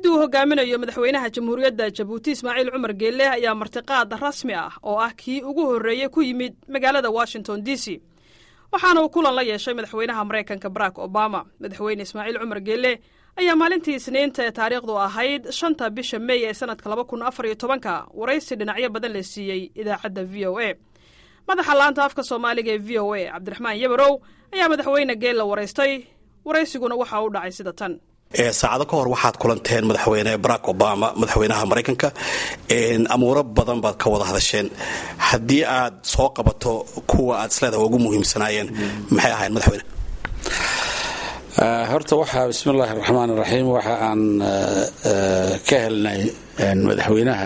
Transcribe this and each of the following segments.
wafdi uu hogaaminayo madaxweynaha jamhuuriyadda jabuuti ismaaciil cumar geelle ayaa martiqaad rasmi ah oo ah kii ugu horreeyey ku yimid magaalada washington d c waxaana uu kulan la yeeshay madaxweynaha maraykanka barack obama madaxweyne ismaaciil cumar geelle ayaa maalintii isniinta ee taariikhdu ahayd shanta bisha mey ee sanadka laba kun afar iyo tobanka waraysi dhinacyo badan la siiyey idaacadda v o a madaxa laanta afka soomaaliga ee v o a cabdiraxmaan yabarow ayaa madaxweyne geelle waraystay waraysiguna waxa u dhacay sida tan saacado ka hor waxaad kulanteen madaxweyne barack obama madaxweynaha maraykanka amuuro badan baad ka wada hadasheen haddii aad soo qabato kuwa aad isleedaha ugu muhiimsanaayeen maxay ahayn madaxweyne horta waxaa bismillaahi raxmaan raxiim waxa aan ka helnay madaxweynaha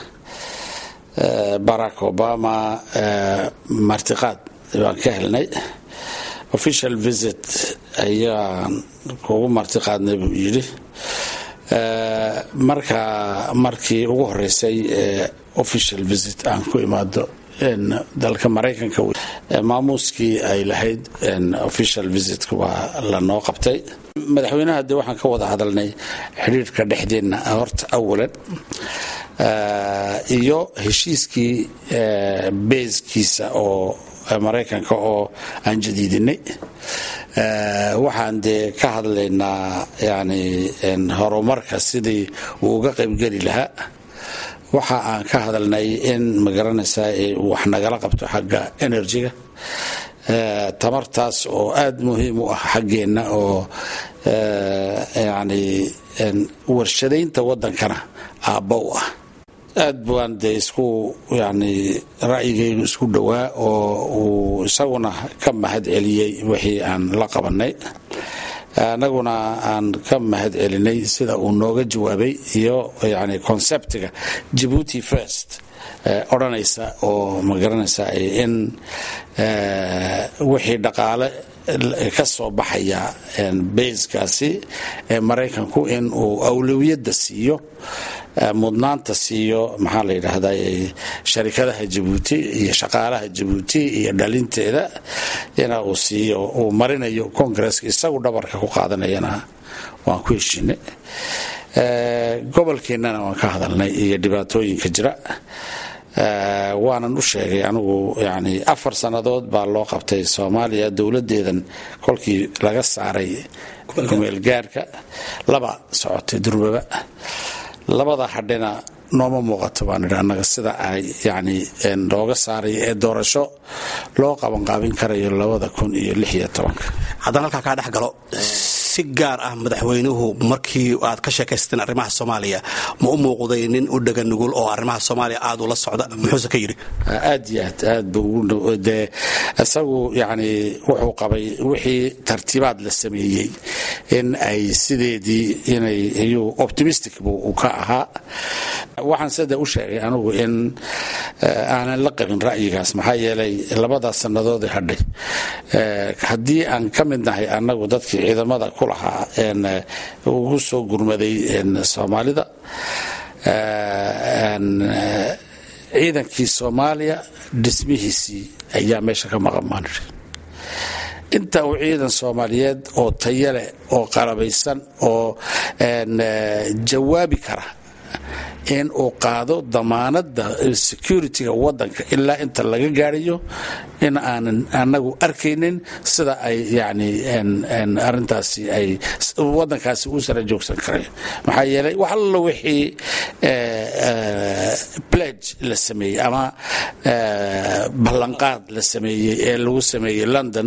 barack obama martiqaad baan ka helnay official visit ayaan kugu martiqaadnay buu yidhi marka markii ugu horeysay official visit aan ku imaado dalka maraykanka maamuuskii ay lahayd official visitka waa lanoo qabtay madaxweynaha dee waxaan ka wada hadalnay xidhiirka dhexdeenna horta awalan iyo heshiiskii beeskiisa oo maraykanka oo aan jadiidinay waxaan dee ka hadlaynaa yani horumarka sidii uu uga qaybgeli lahaa waxa aan ka hadalnay in magaranaysaa wax nagala qabto xagga enerjiga tamartaas oo aada muhiim u ah xaggeenna oo yani warshadaynta waddankana aabba u ah aad baan dee isku yani ra'yigaygu isku dhowaa oo uu isaguna ka mahad celiyey wixii aan la qabanay annaguna aan ka mahad celinay sida uu nooga jawaabay iyo yani conceptiga jabuuti first odhanaysa oo magaranaysa in wixii dhaqaale ka soo baxaya bayskaasi ee maraykanku in uu awlawiyadda siiyo mudnaanta siiyo maxaa la yidhaahdaa sharikadaha jabuuti iyo shaqaalaha jabuuti iyo dhalinteeda ina uu siiyo uu marinayo congresska isagu dhabarka ku qaadanayana waan ku heshinay gobolkeennana waan ka hadalnay iyo dhibaatooyinka jira waanan u sheegay anigu yani afar sannadood baa loo qabtay soomaaliya dowladdeedan kolkii laga saaray kumeelgaarka laba socotay durbaba labada hadhina nooma muuqato baan idhi annaga sida ay yani looga saaray ee doorasho loo qabanqaabin karayo labada kun iyo lix iyo tobanka haddaan halkaa kaa dhex galo si gaar ah madaxweynuhu markii aad ka sheekaysteen arrimaha soomaaliya ma u muuqday nin u dhega nugul oo arrimaha soomaaliya aad ula socda muxuuse ka yidhi aad iyo aad aad buu dee isagu yani wuxuu qabay wixii tartiibaad la sameeyey in ay sideedii inay iyuu optimistic buu ka ahaa waxaan sida u sheegay anigu in aanan la qabin ra'yigaas maxaa yeelay labadaas sannadoodii hadhay haddii aan ka mid nahay annagu dadkii ciidamada ku lahaa ugu soo gurmaday soomaalida ciidankii soomaaliya dhismihiisii ayaa meesha ka maqan baan idhi inta uu ciidan soomaaliyeed oo tayaleh oo qalabaysan oo jawaabi kara in uu qaado damaanada security-ga wadanka ilaa inta laga gaarayo in aanan anagu arkaynin sida ay yani arintaasi ay wadankaasi u sara joogsan karayo maxaa yeelay wax allo wixii pledge la sameeyey ama ballanqaad la sameeyey ee lagu sameeyey london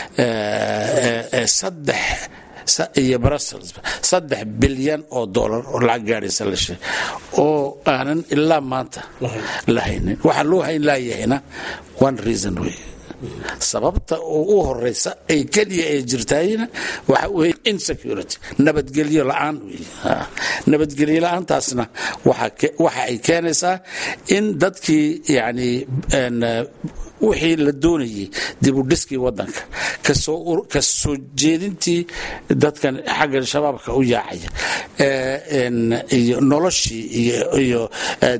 saddex iyo brussels saddex bilyan oo dollar oo lacag gaadhaysa la sheeg oo aanan ilaa maanta la haynin waxaa loo hayn laayahayna one reason wey sababta oo u horeysa ay keliya ee jirtaayna waxa wey insecurity nabadgelyo la-aan wey nabadgelyo la-aantaasna waxa ay keenaysaa in dadkii yani wixii la doonayay dibudhiskii wadanka ka soo jeedintii dadkan xagga shabaabka u yaacaya iyo noloshii iyo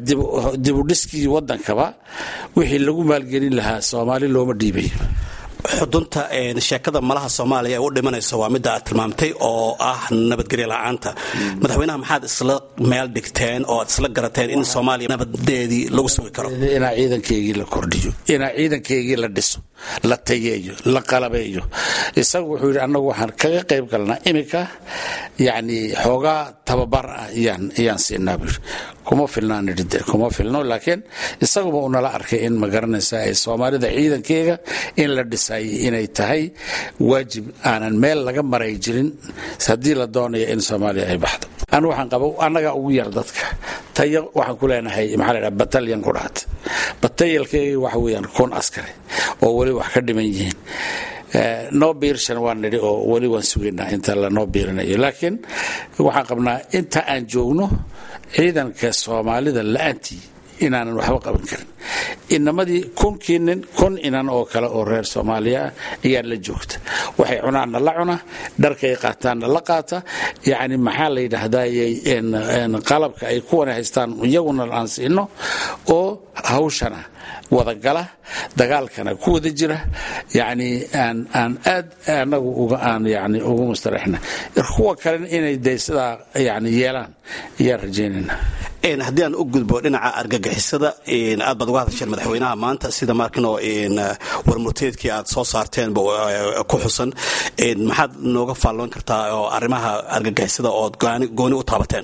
dibudhiskii wadankaba wixii lagu maalgelin lahaa soomaali looma dhiibayo xudunta sheekada malaha soomaaliya ee u dhimanayso waa midda aad tilmaamtay oo ah nabadgelyo la-aanta madaxweynaha maxaad isla meel dhigteen oo aad isla garateen in soomaaliya nabadeedii lagu sugi karo inaa ciidankeygii la kordhiyo inaa ciidankeygii la dhiso la tayeeyo la qalabeeyo isagu wuxuu yidhi annagu waxaan kaga qayb galnaa iminka yacni xoogaa tababar ah iyaan siinaa buu yidhi kuma filnaan idhi de kuma filno laakiin isaguba uu nala arkay in ma garanaysa ay soomaalida ciidankeega in la dhisay inay tahay waajib aanan meel laga maray jirin haddii la doonayo in soomaaliya ay baxdo anu waxaan qaba annagaa ugu yar dadka tayo waxaan ku leenahay maxaa la dhaha batalyan ku dhahat batayalkeega waxa weeyaan kun askari oo weli wax ka dhiman yihiin noo biirshan waan nidhi oo weli waan sugaynaa inta lanoo biirinayo laakiin waxaan qabnaa inta aan joogno ciidanka soomaalida la-aantii inaanan waxba qaban karin inamadii kunkii nin kun inan oo kale oo reer soomaaliya ah ayaa la joogta waxay cunaanna la cuna dharkay qaataanna la qaata yacni maxaa la yidhaahdaayey qalabka ay kuwana haystaan iyaguna aan siino oo hawshana wadagala dagaalkana ku wada jira yani aan aan aad anagu uga aan yani ugu mustaraxna kuwa kalena inay de sidaa yani yeelaan ayaan rajaynayna haddii aan u gudbo dhinaca argagixisada aad baad uga hadasheen madaxweynaha maanta sida markino warmurteedkii aad soo saarteenba ku xusan maxaad nooga faalloon kartaa oo arrimaha argagixisada ood gooni u taabateen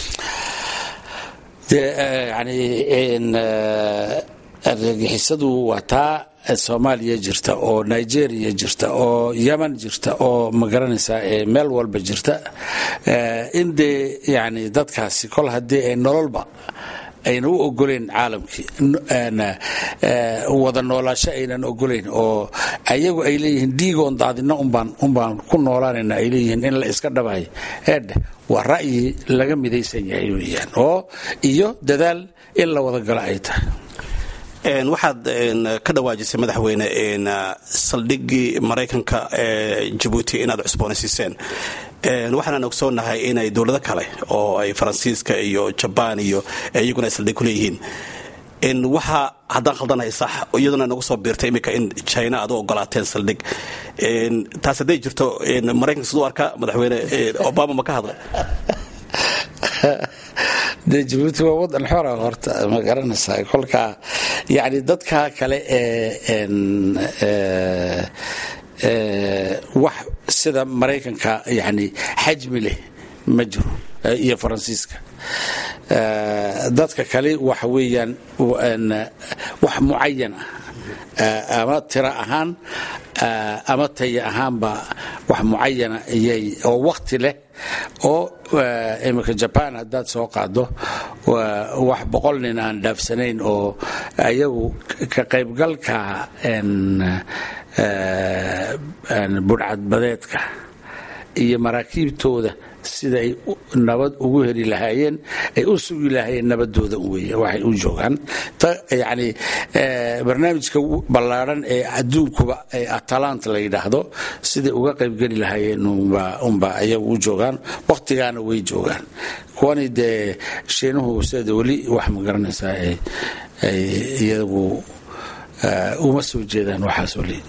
argagixisadu waa taa soomaaliya jirta oo nigeria jirta oo yeman jirta oo magaranaysaa meel walba jirta in dee yani dadkaasi kol haddii ay nololba ayna u ogoleyn caalamkii wada noolaasho aynan ogoleyn oo ayagu ay leeyihiin dhiigoon daadina unbaan ku noolaanayna ay leeyihiin in la iska dhabayo eedhe waa ra'yi laga midaysan yahay weyaan oo iyo dadaal in la wada galo ay tahay waxaad ka dhawaajisay madaxweyne saldhigii maraykanka ee jabuuti inaad cusboonaysiiseen waxaanaan ogsoonahay inay dowlado kale oo ay faransiiska iyo jabaan iyo iyaguna ay saldhig ku leeyihiin waxa haddaan khaldanahay sax iyaduna nagu soo biirtay iminka in china aad u ogolaateen saldhig taas hadday jirto maraykanka siduu arka madaxweyne obama ma ka hadlay de jabuuti waa wadan xora horta ma garanaysaa kolkaa yani dadka kale ee wax sida maraykanka yani xajmi leh ma jiro iyo faransiiska dadka kale waxa weeyaan wax mucayan ah ama tiro ahaan ama taya ahaanba wax mucayana iyay oo wakti leh oo imika jaban haddaad soo qaado wax boqol nin aan dhaafsanayn oo ayagu ka qaybgalka budhcadbadeedka iyo maraakiibtooda sida ay nabad ugu heli lahaayeen ay u sugi lahaayeen nabadooda wey waxay u joogaan yani barnaamijka ballaadhan ee adduunkuba ee atalant la yidhaahdo siday uga qaybgeli lahaayeen unba ayagu u joogaan wakhtigaana way joogaan kuwani dee shiinuhu sida weli wax ma garanaysaa ay iyagu uma soo jeedaan waxaas weli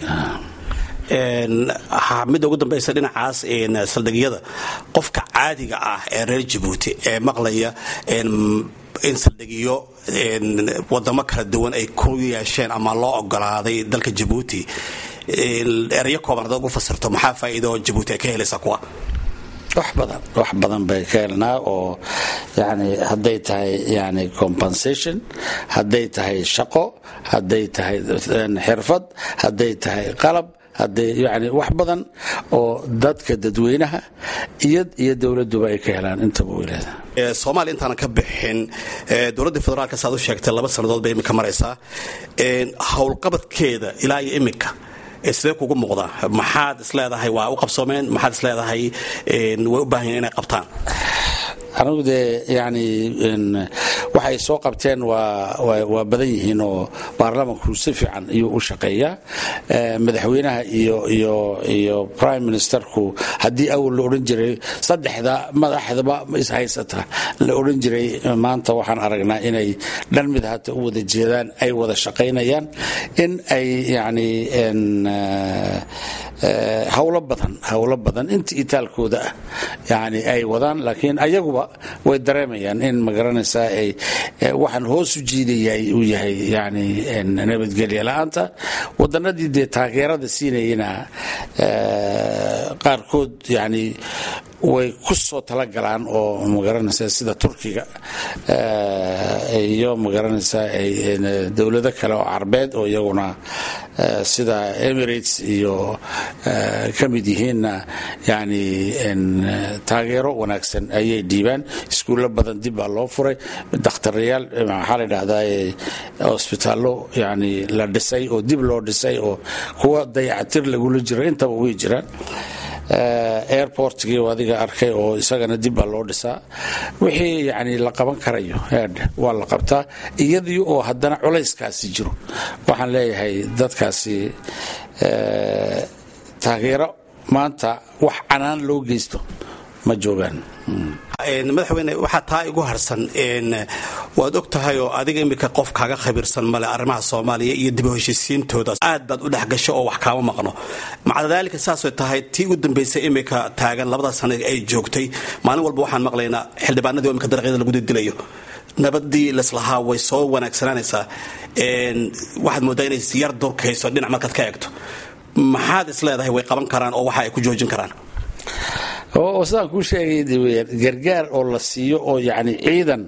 midda ugu dambaysa dhinacaas saldhigyada qofka caadiga ah ee reer jabuuti ee maqlaya in saldhigyo wadamo kala duwan ay ku yeesheen ama loo ogolaaday dalka jabuuti erayo kooban hadaad ugu fasirto maxaa faa'iido jabuuti ay ka helaysaa kuwa wax badan wax badan bay ka helnaa oo yani hadday tahay yani compensation hadday tahay shaqo hadday tahay xirfad hadday tahay qalab hadday yani wax badan oo dadka dadweynaha iyo iyo dowladuba ay ka helaan intaba weyleeda soomaaliya intaanan ka bixin dowladda federaalka saad u sheegtay laba sannadood bay iminka maraysaa howlqabadkeeda ilaa iyo iminka sidee kugu muuqdaa maxaad isleedahay waa u qabsoomeen maxaad isleedahay way u baahan inay qabtaan anigu dee yani waxay soo qabteen waa badan yihiin oo baarlamanku si fiican ayuu u shaqeeyaa madaxweynaha iyo prime ministerku haddii awal la odhan jiray saddexda madaxdaba ishaysata la odhan jiray maanta waxaan aragnaa inay dhan mid hata u wada jeedaan ay wada shaqaynayaan in ay yani hawlo badan hawlo badan inta itaalkooda ah yani ay wadaan laakiin ayaguba way dareemayaan in magaranaysaa ay waxaan hoos u jiidayay uu yahay yani nabadgelya la-aanta wadanadii dee taageerada siinayana qaarkood yani way ku soo talagalaan oo magaranaysaa sida turkiga iyo magaranaysaa dowlado kale oo carbeed oo iyaguna sida emirates iyo ka mid yihiinna yani taageero wanaagsan ayay dhiibaan iskuullo badan dib baa loo furay dakhtarayaal maxaa la dhahdaa hosbitaallo yani la dhisay oo dib loo dhisay oo kuwa dayacatir lagula jiro intaba way jiraan airportgii adiga arkay oo isagana dib baa loo dhisaa wixii yani la qaban karayo waa la qabtaa iyadii oo haddana culayskaasi jiro waxaan leeyahay dadkaasi taageero maanta wax canaan loo geysto ma joogaan madaxweyne waxaa taa igu harsan waad og tahay oo adiga iminka qof kaaga khabiirsan male arrimaha soomaaliya iyo dib u heshiisiintooda aad baad u dhexgasho oo wax kaama maqno maca daalika saasay tahay tii ugu dambaysay iminka taagan labada sana ay joogtay maalin walba waxaan maqlaynaa xildhibaanadii imika daraqyada lagu didilayo nabadii laslahaa way soo wanaagsanaanaysaa waxaad moodaa inay yar durkayso dhinac markaad ka eegto maxaad is leedahay way qaban karaan oo waxa ay ku joojin karaan oo sidaan kuu sheegay gargaar oo la siiyo oo yani ciidan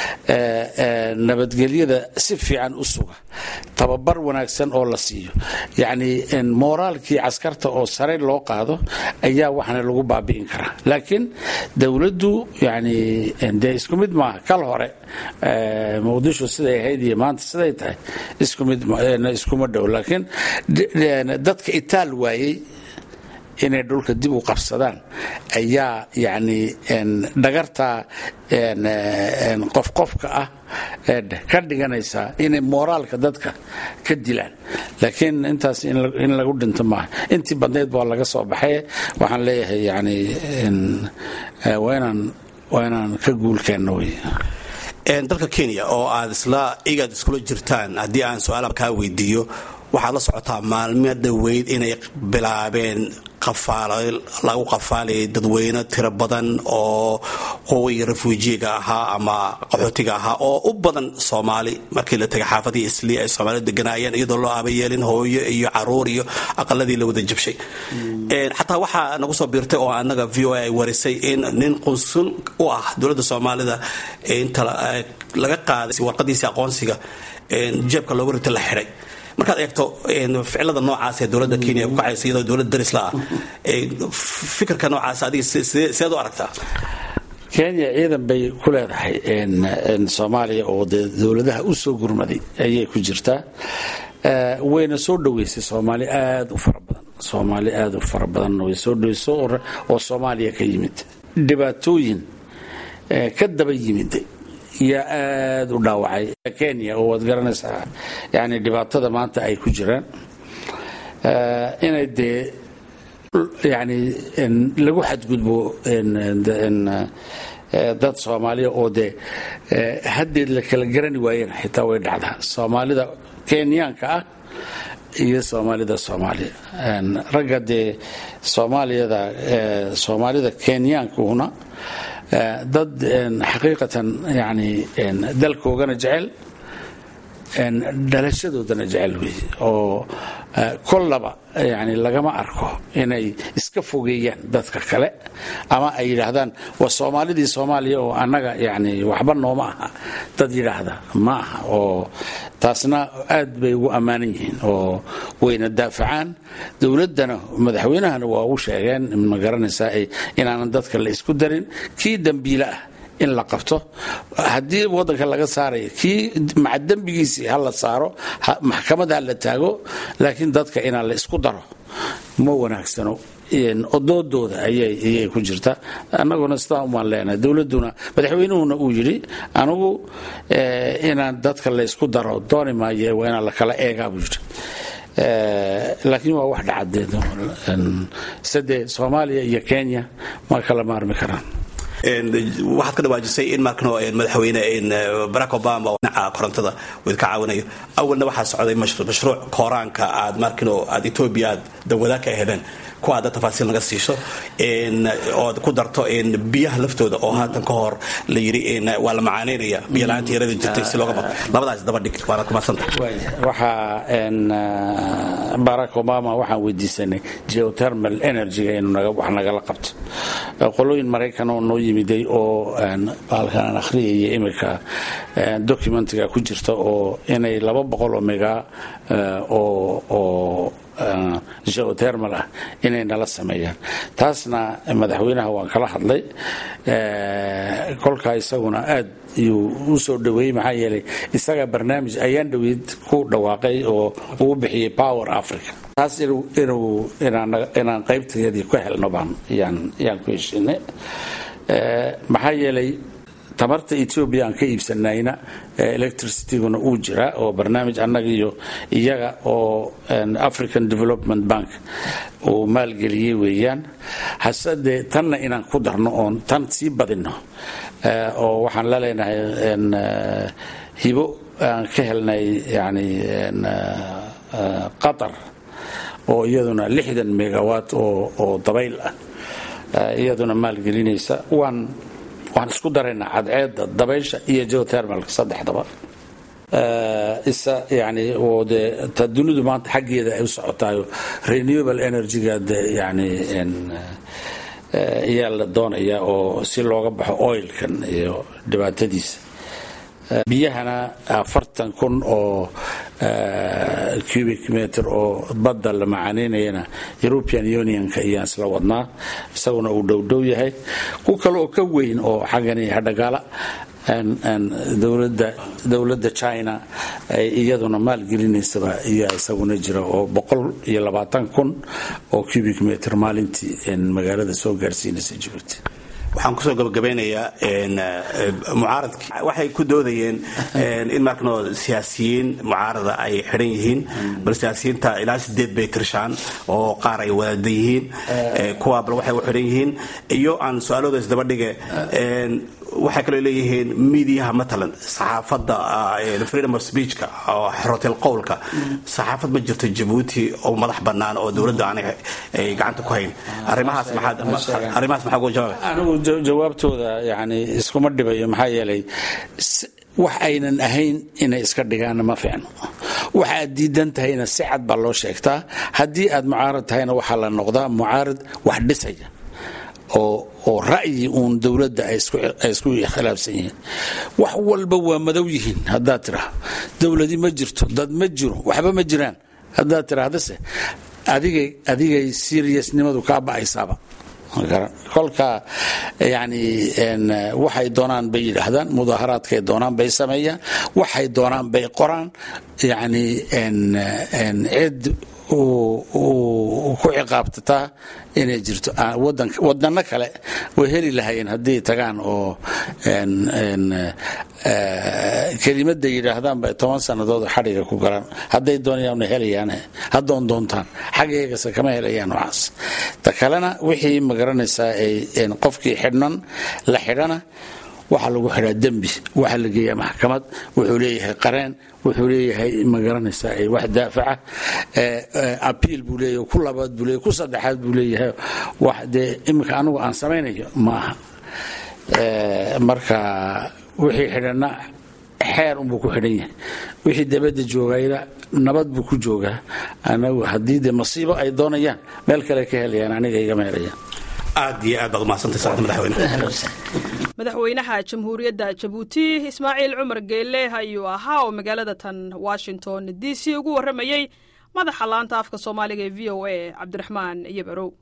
nabadgelyada si fiican u suga tababar wanaagsan oo la siiyo yani mooraalkii caskarta oo sare loo qaado ayaa waxana lagu baabi'in karaa laakiin dowladdu yani dee isku mid maaha kal hore muqdisho siday ahayd iyo maanta siday tahay iskuma dhow laakiin dadka itaal waayey inay dhulka dib u qabsadaan ayaa yani dhagarta qofqofka ah ka dhiganaysaa inay mooraalka dadka ka dilaan laakiin intaas in lagu dhinto maaha intii badnayd baa laga soo baxay waxaan leeyahay yani waa inaan ka guulkeenno wey dalka kenya oo aad isla igaad iskula jirtaan haddii aan su-aala kaa weydiiyo waxaad la socotaa maalmo dhoweyd inay bilaabeen lagu qafaalayay dadweyne tiro badan oo qowii refuujiga ahaa ama qaxootiga ahaa oo u badan soomaali markii la tegay xaafadii islii ay soomaali deganaayeen iyadoo loo aabayeelin hooyo iyo caruur iyo aqaladii la wada jabshay xataa waxaa nagu soo biirtay oo anaga v o a ay warisay in nin qunsul u ah dowladda soomaalida inta laga qaaday warqadiisii aqoonsiga jeebka looga rita la xidhay markaad eegto ficilada noocaas ee dowladda kenya ku kacaysa iyadoo dowlad darisla ah fikirka noocaas adiga seed u aragtaa kenya ciidan bay ku leedahay soomaaliya oo dee dowladaha u soo gurmaday ayay ku jirtaa wayna soo dhoweysay soomaali aad u fara badan soomaali aad u fara badan way soo dhoweyso oo soomaaliya ka yimid dhibaatooyin ka daba yimid yaa aada u dhaawacay kenya oo waad garanaysaa yani dhibaatada maanta ay ku jiraan inay dee yani lagu xadgudbo dad soomaaliya oo dee haddeed la kala garani waayeen xitaa way dhacdaa soomaalida kenyaanka ah iyo soomaalida soomaaliya ragga dee soomaaliyada soomaalida kenyaankuhuna dad xaqiiqatan yani dalkoogana jecel dhalashadoodana jecel wey oo kollaba yani lagama arko inay iska fogeeyaan dadka kale ama ay yidhaahdaan waa soomaalidii soomaaliya oo annaga yani waxba nooma aha dad yidhaahda ma aha oo taasna aad bay ugu ammaanan yihiin oo wayna daafacaan dowladdana madaxweynahana waa u sheegeen ma garanaysaa inaanan dadka la isku darin kii dembiile ah in la qabto haddii wadanka laga saaraya kii maca dembigiisii ha la saaro maxkamad ha la taago laakiin dadka inaan la isku daro ma wanaagsano odoodooda ayay ku jirta annaguna sidaa umaan leenahay dowladduna madaxweynuhuna uu yidhi anigu inaan dadka laysku daro dooni maayo waa inaan lakala eegaa buu yidhi laakiin waa wax dhacadeed sade soomaaliya iyo kenya ma kala maarmi karaan waxaad ka dhawaajisay in markano madaxweyne barack obama dhinaca korontada uu ka caawinayo awalna waxaa socday mashruuc kooraanka aad markino aad etoobiya aad dawada ka heleen kuwa aad tafaasiil naga siiso ood ku darto biyaha laftooda oo haatan ka hor la yidhi waa la macaanaynaya biyo la-aanta yarada jirtay si looga bado labadaas daba dhig waana kumadsanta waxaa barack obama waxaan weydiisanay geothermal energyga inuu wax nagala qabto qolooyin maraykan oo noo yimiday oo baalkan aan akhriyaya imika documentiga ku jirta oo inay laba boqol oo mega oo geothermal ah inay nala sameeyaan taasna madaxweynaha waan kala hadlay kolkaa isaguna aad iyuu u soo dhaweeyey maxaa yeelay isaga barnaamij ayaan dhoweyd ku dhawaaqay oo uu bixiyey power africa taas inaan qaybteedii ku helno baan yaan ku heshinay maxaa yeelay tamarta etoobiya aan ka iibsanayna electricityguna uu jiraa oo barnaamij annaga iyo iyaga oo african development bank uu maalgeliyey weeyaan hasedee tanna inaan ku darno oon tan sii badinno oo waxaan la leenahay hibo aan ka helnay yani qatar oo iyaduna lixdan megawatt oo dabayl ah iyaduna maalgelinaysa waan waxaan isku daraynaa cadceedda dabaysha iyo geothermalka saddexdaba isa yani oo dee ta dunidu maanta xaggeeda ay u socotaayo renewable energyga de yani ayaa la doonaya oo si looga baxo oilkan iyo dhibaatadiisa biyahana afartan kun oo cubic meter oo badda la macaanaynayana european unionka ayaan isla wadnaa isaguna uu dhowdhow yahay ku kale oo ka weyn oo xaggani hadhagaala dowladda china iyaduna maalgelinaysaba ayaa isaguna jira oo boqol iyo labaatan kun oo cubic meter maalintii magaalada soo gaarsiinaysa jibuuti waxaan kusoo gabagabeynayaa mucaaradki waxay ku doodayeen in markano siyaasiyiin mucaarada ay xidhan yihiin bal siyaasiyiinta ilaa sideed bay tirshaan oo qaar ay wadaada yihiin kuwa bal waxay u xidhan yihiin iyo aan su-aalooda isdaba dhige waxay kaloo leeyihiin miidiyaha matalan saxaafadda freedom of speechka oo xorotel qowlka saxaafad ma jirto jabuuti oo madax bannaan oo dowladda aanay gacanta ku hayn arrimahaas maxaad uga jawaabay anigu jawaabtooda yani iskuma dhibayo maxaa yeelay wax aynan ahayn inay iska dhigaanna ma fiicno waxa aad diidan tahayna si cad baa loo sheegtaa haddii aad mucaarad tahayna waxaa la noqdaa mucaarad wax dhisaya oo ra'yi uun dowladda ay isku khilaafsan yihiin wax walba waa madow yihiin haddaad tiraa dowladi ma jirto dad ma jiro waxba ma jiraan haddaad tirahdase adigay seriousnimadu kaa ba'aysaaba kolka yani waxay doonaan bay yidhaahdaan mudaaharaadkay doonaan bay sameeyaan waxay doonaan bay qoraan yani cid ku ciqaabtataa inay jirto wadano kale way heli lahayeen haddii tagaan oo kelimada yidhaahdaan bay toban sannadood xadhiga ku galaan hadday doonayaan helayaan haddoon doontaan xaggeegase kama helayaan noocaas ta kalena wixii magaranaysaa qofkii xidhnan la xidhana waxaa lagu xidhaa dembi waxaa la geeyaa maxkamad wuxuu leeyahay qareen wuxuu leeyahay magaranaysaa wax daafaca abiil buu leeyahay ku labaad buu leeyahay ku saddexaad buu leeyahay wax dee iminka anigu aan samaynayo ma aha marka wixii xidhanna xeer unbuu ku xidhan yahay wixii dabadda joogayna nabad buu ku joogaa anagu haddii dee masiibo ay doonayaan meel kale ka helayaan aniga igama helayaan aad iyo aad baad umahadsantay saacad madaxweyne madaxweynaha jamhuuriyadda jabuuti ismaaciil cumar geelle ayuu ahaa oo magaalada tan washington d c ugu warramayey madaxa laanta afka soomaaliga ee v o a cabdiraxmaan iyo barow